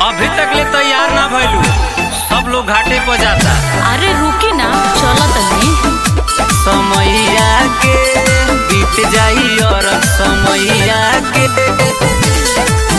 अभी तक ले तैयार ना भइलू सब लोग घाटे पर जाता अरे रुकी ना चलो तनी समैया के बीत जाई और समैया के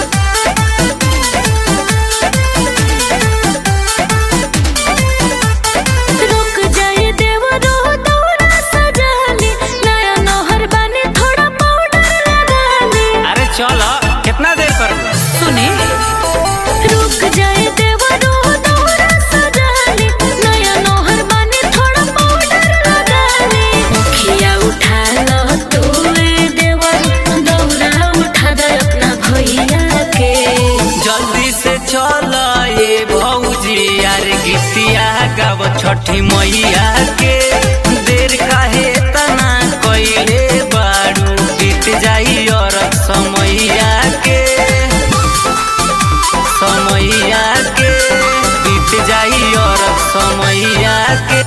रुक जाए देवरो दौरा सजाली नया नौहर बने थोड़ा पाउडर लगाली अरे चल कितना देर कर सुने रुक जाए देवरो दौरा सजाली नया नौहर बने थोड़ा पाउडर लगाली मुखिया उठा लो तू ए देवर दौरा उठा दे अपना भैया के जल्दी से चल ये भौजी यार गीतिया गाव छठी मैया के देर काहे तना कइले बारू बीत जाई और समैया के समैया के बीत जाई और समैया के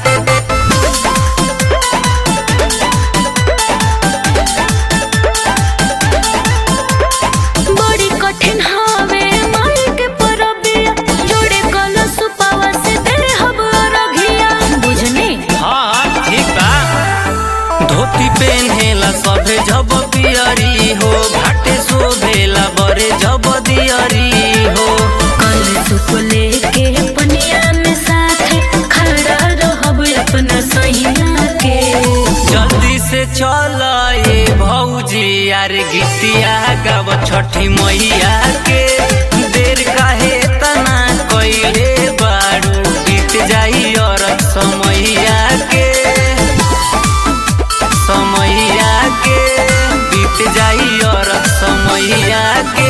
बड़ी कठिन हवे माई के परबिया जोड़े कलश पावा से दे हब रघिया बुझनी हाँ ठीक बा धोती पेन्हेला सभे जब पियरी हो घाटे शोभेला बरे जब दियरी हो कलश को लेके पनिया में साथे खड़ा रहब अपना सैया के जल्दी से चल ये भौजी यार गीतिया गाव छठी मैया के देर काहे तना कइले बारू बीत जाई और समैया के समैया के बीत जाई और समैया के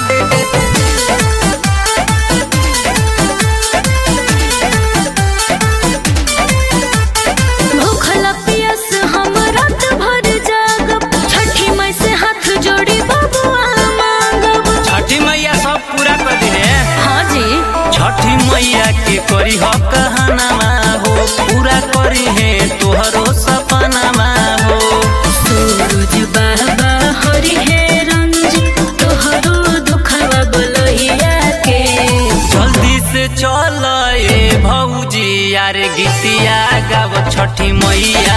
भूखला पियस हम रात भर जागब छठी माई से हाथ जोड़ी बबुआ मांगब छठी मैया सब पूरा कर दिले हाँ जी छठी मैया के करी हो कहनामा हो पूरा करी है तोहरो सपनामा हो सूरज बाबा हरि हे रंज तोहरो दुखवा बोलहिया के जल्दी से चल ये भौजी यार गीतिया गाव छठी मैया